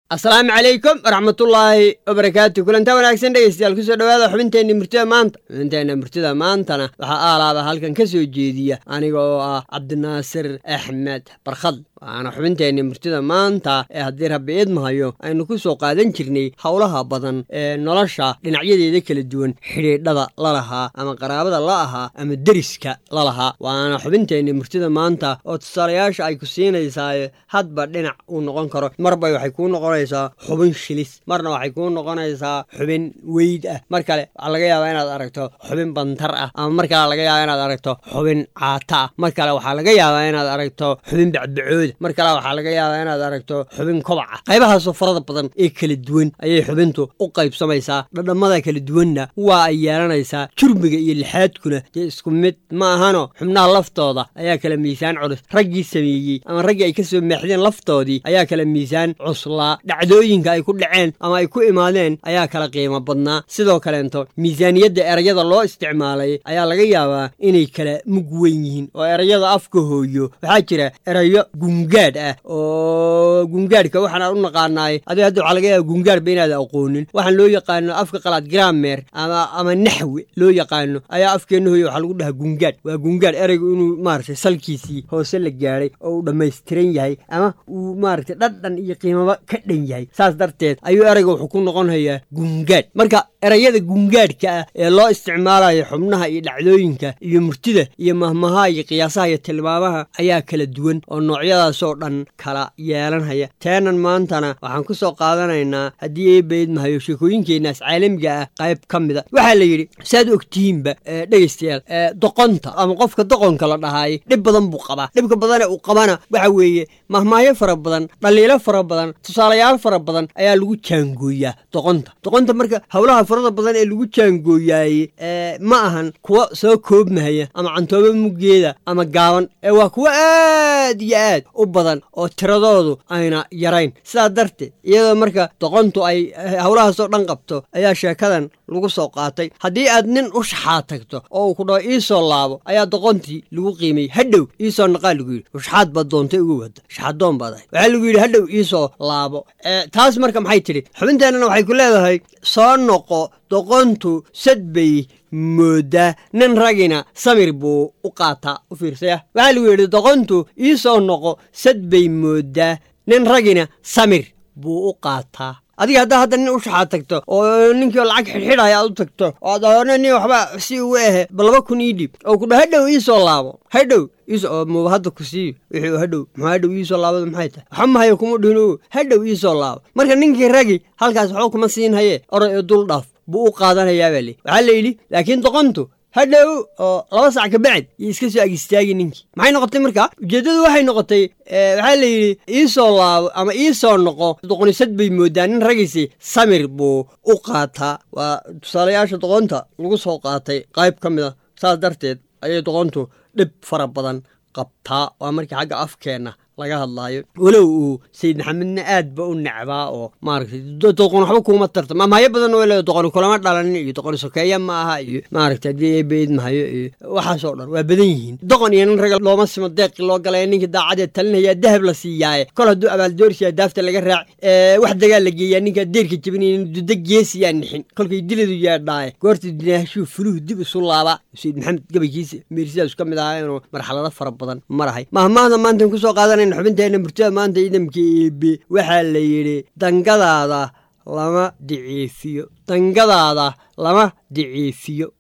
asalaamu calaykum waraxmatullaahi wabarakaatu kulanta wanaagsan dhegeystayaal kusoo dhowaada xubinteenna murtida maanta xubinteenna murtida maantana waxaa aalaaba halkan ka soo jeediya aniga oo ah cabdinaasir axmed barkhad waana xubinteenna murtida maanta ee haddii rabbi idmahayo aynu ku soo qaadan jirnay howlaha badan ee nolosha dhinacyadeeda kala duwan xidhiidhada la lahaa ama qaraabada la ahaa ama deriska la lahaa waana xubinteenna murtida maanta oo tusaalayaasha ay ku siinaysaa hadba dhinac uu noqon karo marbay waxay kuu noqonaysaa xubin shilis marna waxay kuu noqonaysaa xubin weyd ah mar kale waxaa laga yaabaa inaad aragto xubin bantar ah ama mar kale laga yaabaa inaad aragto xubin caata ah mar kale waxaa laga yaabaa inaad aragto xubin bacbacooda mar kale waxaa laga yaabaa inaad aragto xubin kobaca qaybahaasoo farada badan ee kala duwan ayay xubintu u qaybsamaysaa dhadhammada kala duwanna waa ay yeelanaysaa jurmiga iyo lixaadkuna dee isku mid ma ahano xubnaha laftooda ayaa kala miisaan culus raggii sameeyey ama raggii ay ka soo meexdeen laftoodii ayaa kala miisaan cuslaa dhacdooyinka ay ku dhaceen ama ay ku imaadeen ayaa kala qiimo badnaa sidoo kaleento miisaaniyadda erayada loo isticmaalay ayaa laga yaabaa inay kala mug weyn yihiin oo erayada afka hooyo waxaa jira erayo gungaadh ah oo gungaadhka waxaan u naqaanaay adiga hadda waxaa laga yaaba gungaadhba inaad aqoonin waxaan loo yaqaano afka qalaad gramer ama ama naxwi loo yaqaano ayaa afkeenna hooyo waxaa lagu dhahaa gungaadh waa gungaadh eraygu inuu maaragtay salkiisii hoose la gaadhay oo uu dhammaystiran yahay ama uu maaragtay dhadhan iyo qiimaba ka dhan yahay saas darteed ayuu erayga wuxuu ku noqonayaa gungaadh marka erayada gungaadhka ah ee loo isticmaalayo xubnaha iyo dhacdooyinka iyo murtida iyo mahmaha iyo qiyaasaha iyo tilmaamaha ayaa kala duwan oo noocyadaasoo dhan kala yeelanhaya teenan maantana waxaan ku soo qaadanaynaa haddii eebayd mahayo sheekooyinkeenaas caalamiga ah qayb ka mida waxaa la yidhi saad ogtihiinba dhegaystayaal doqonta ama qofka doqonka la dhahaay dhib badan buu qabaa dhibka badane uu qabana waxa weeye mahmaayo fara badan dhaliilo fara badan tusaalayaal fara badan ayaa lagu jaangooyaa doqonta doqonta marka howlaha farada badan ee lagu jaangooyaaye ma ahan kuwa soo koobmahaya ama cantoobo muggeeda ama gaaban ee waa kuwo aad iyo aad u badan oo tiradoodu ayna yarayn sidaa darteed iyadoo marka doqontu ay howlahaasoo dhan qabto ayaa sheekadan lagu soo qaatay haddii aad nin u shaxaad tagto oo uu ku dhaho iisoo laabo ayaa doqontii lagu qiimayey hadhow iisoo naqaa lagu yidhi ushaxaad baad doontay ugu wada shaxadoon baad ahay waxaa lagu yidhi hadhow iisoo laabo taas marka maxay tidhi xubinteennana waxay ku leedahay soo noqo doqontu sad bay moodaa nin ragina samir buu u qaataa u fiirsaya waxaa lagu yidhi doqontu iisoo noqo sad bay moodaa nin ragina samir buu u qaataa adiga haddaa hadda nin u shaxaad tagto oo ninkii lacag xidhxidhaya aad u tagto oo ad ahorna nin waxba si ugu ahe ba laba kun ii dhiib oo kudha hadhow iisoo laabo hadhow iisoo muba hadda ku siiyo wixii hadhow muxuu hadhow iisoo laabada maxay tahay waxa mahayo kuma dhihino hadhow iisoo laabo marka ninkii ragi halkaas waxba kuma siin haye oray oo dul dhaaf buu u qaadanayaa baa li waxaa la yidhi laakiin doqontu hadhow oo laba sac ka bacd iyo iska soo ag istaagi ninkii maxay noqotay marka ujeeddadu waxay noqotay waxaa la yidhi iisoo laabo ama iisoo noqo doqonisad bay moodaa nin ragisi samir buu u qaataa waa tusaalayaasha doqonta lagu soo qaatay qayb ka mid a saas darteed ayay doqontu dhib fara badan qabtaa waa markii xagga afkeenna laga hadlaayo walow uu sayid maxamedna aad ba u necbaa oo maaragtay doqon waxba kuuma tarta mamaayo badan oo le doqoni kulama dhalanin iyo doqoni sokeeya ma aha iyo maaragtay haddii eebeyd mahayo iyo waxaasoo dhan waa badan yihiin doqon iyo nin raga looma simo deeqi loo galay ninkii daacadee talinaya dahab la siiyaaye kol hadduu abaaldoorsiya daafta laga raac wax dagaal la geeyaa ninkaa deerka jabinayn duda geesiyaa nixin kolkay diladu yaadhaaye goorta dinaashuu fuluhu dib isu laabaa sayid maxamed gabaykiisa meersidaas ka mid ahaa inuu marxalado fara badan marahay mahmaahda maantan kusoo qaadanay xubinteena murtada maanta ciidamka eebe waxaa la yidhi dangadaada lama diciifiyo dangadaada lama diciifiyo